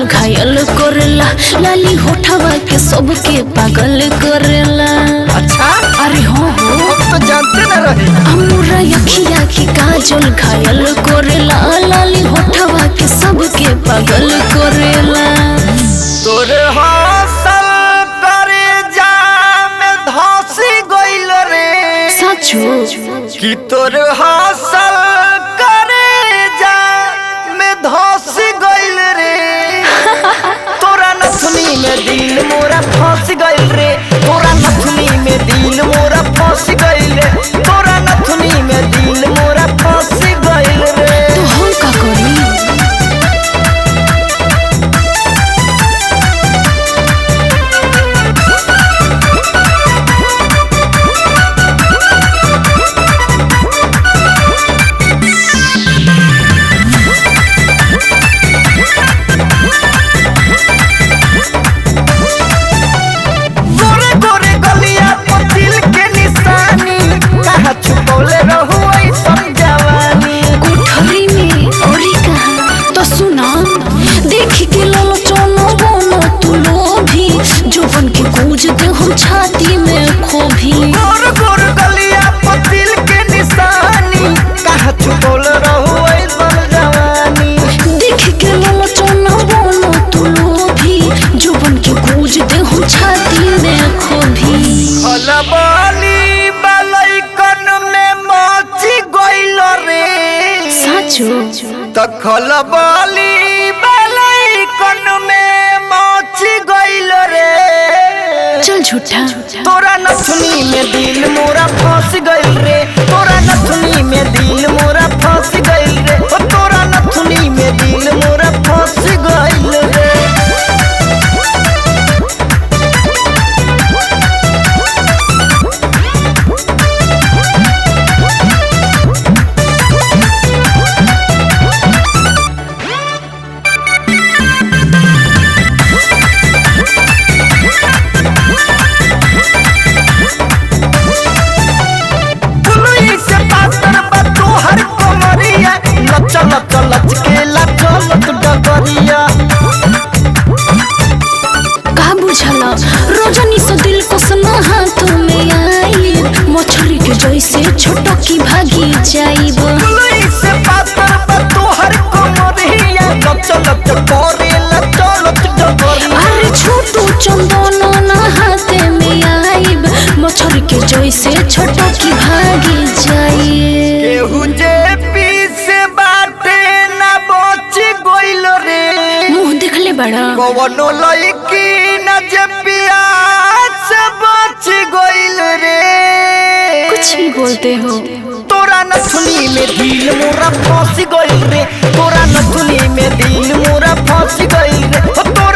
घायल करेला लाली होठवा के सबके पागल करेला अच्छा अरे हो हो हम तो जानते न रहे हमरा अखिया के काजल घायल करेला लाली होठवा के सबके पागल करेला तोरे हौसल करे जाम धसी गइल रे सचो कि तोरे हौसल करे जाम धसी गइल रे तोरा नथुनी में दिल मोरा फंस गइल रे तोरा नथुनी में दिल मोरा फंस गइल रे तोरा नथुनी में दिल मोरा फंस गइल रे तो हम का करी गोरे गोरे गलिया पर दिल के निशानी कहाँ छुपौले रहू ऐसन जवानी कोठरी में औरी कहा तो सुना देख के ललो चोनो बोनो तू लोभी जुबन के गूंज दे हम छाती में खोभी गोर गोर गलिया पर दिल के निशानी कहाँ छुपौले रहू ऐसन जवानी देख के ललो चोनो बोनो तू लोभी जुबन के गूंज दे हम छाती में खोभी खलबली बलैकन में मची गइल रे साचो त खलबली बलैकन में मची गइल रे चल झूठा तोरा नथुनी में दिल मोरा फंस गइल रे तोरा नथुनी में दिल मोरा फंस गइल रे ओ तोरा नथुनी में दिल मोरा फंस गइल रे फुलुई से पातर बा तोहर कमरिया लच लच लच के लचलत डगरिया का बुझला रजनी से दिल को सना हाथों में आई मछली के जैसे छोटो की भागी जाइब फुलुई से पातर बा तोहर कमरिया लच लच करे लचलत डगरिया अरे छोटू चंदन ना हाथे में आइब मछली के जैसे छोटो की भागी जाइए केहू जे पीस बाटे ना बच गइल रे मुंह देखले बड़ा कवनो लड़की न जे प्यास से बच गइल रे कुछ भी बोलते हो तोरा नथुनी में दिल मोरा फंस गइल रे तोरा नथुनी में दिल मोरा फंस गइल रे ओ तोरा